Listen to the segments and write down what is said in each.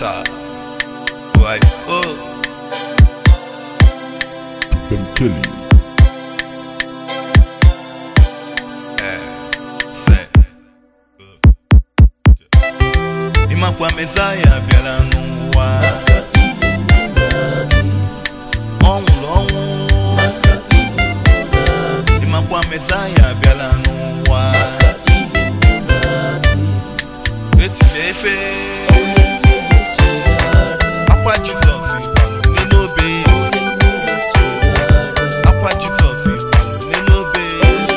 Star. Why? Oh, Them tell you. say. Ịmakwa Mesaya bịara n'ụwa. Ọ nwụrụ ọnwụ. Ịmakwa Mesaya bịara n'ụwa. Etile efe. Akwa Jizọs kwalụ n'obe. Akwa Jizọs kwalụ n'obe.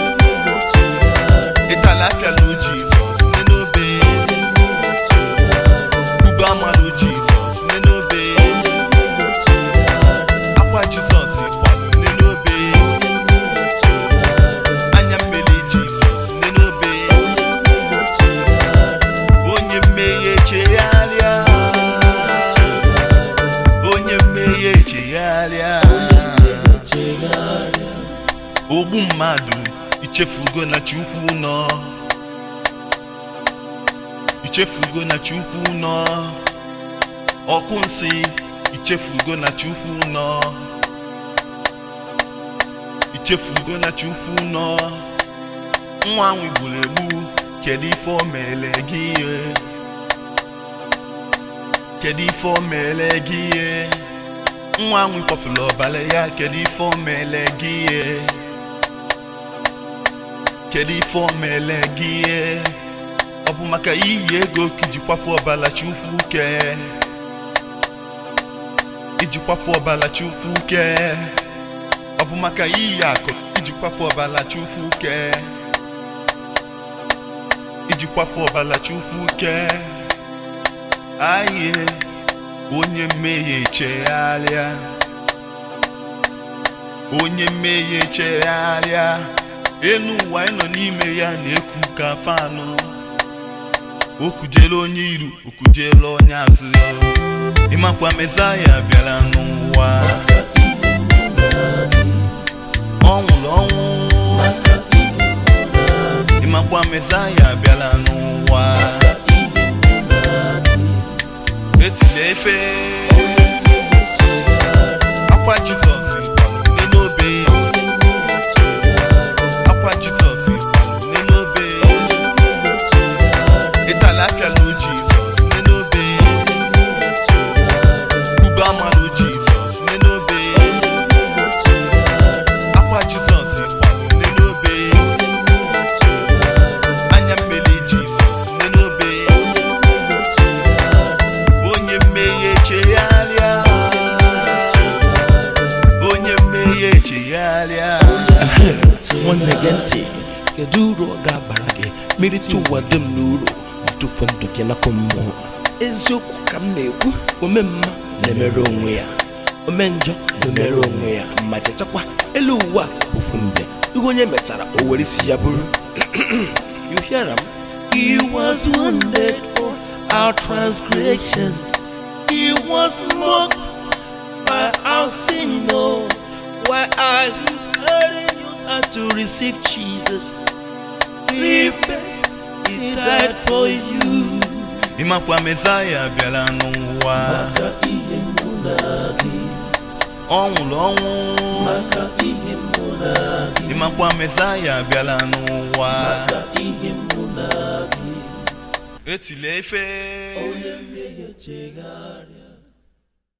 Ịtala apịalụ Jizọs n'obe. Ugbo amalụ Jizọs n'obe. Akwa Jizọs kwalụ n'obe. Anya mmiri Jizọs n'obe. Onye mmehie chegharịa. Onye mmehie chegharịa. ogbu mmadụ ichefugo na chukwu nọ ichefugo na chukwu nọ ọkụ nsị ichefugo na chukwu nọ ichefugo na chukwu nọ nwa nwe gburu egbu kedu ife o mere gị ihe kedu ife o mere gị ihe nwa nwe kpọfụrụ ọbara ya kedu ife o mere gị ihe kedu ife o mere gị ihe ọ bụ maka iyi ego ka iji kwafu ọbala chukwu ke iji kwafu ọbala chukwu ke ọ bụ maka iyi akụ iji kwafu ọbala chukwu ke iji kwafu ọbala chukwu ke aye onye mmehie chegharịa onye mmehie chegharịa enu ụwa anyị nọ n'ime ya na-ekwu ka fanụ okujele onye iru okujele onye azụ ịmakwa mezaya bịara n'ụwa ọ nwụrụ ọnwụ ịmakwa mezaya bịara n'ụwa etile efe akwa jizọs kwalụ n'obe akwa jizọs kwalụ n'obe ịtala apịalụ jizọs n'obe ugbo amalụ jizọs n'obe akwa jizọs kwalụ n'obe anya mmiri jizọs n'obe onye mmehie chegharịa onye mmehie chegharịa nwanne gị ntị kedu uru ọ ga-abara gị merite ụwa dum n'uru ma tụfuo ndụ gị n'akụ mmụọ eziokwu ka m na-ekwu ome mma na-emere onwe ya ome njọ na-emere onwe ya ma chetakwa elu ụwa ofu mgbe ihe onye metara o were isi ya bụrụ you hear am he was wounded for our transgressions he was mocked by our sin no why are you hurting you had to receive Jesus repent he died for you ịmakwa mezaya bịara n'ụwa ọ nwụrụ ọnwụ ịmakwa mezaya bịara n'ụwa etile efe chegharịa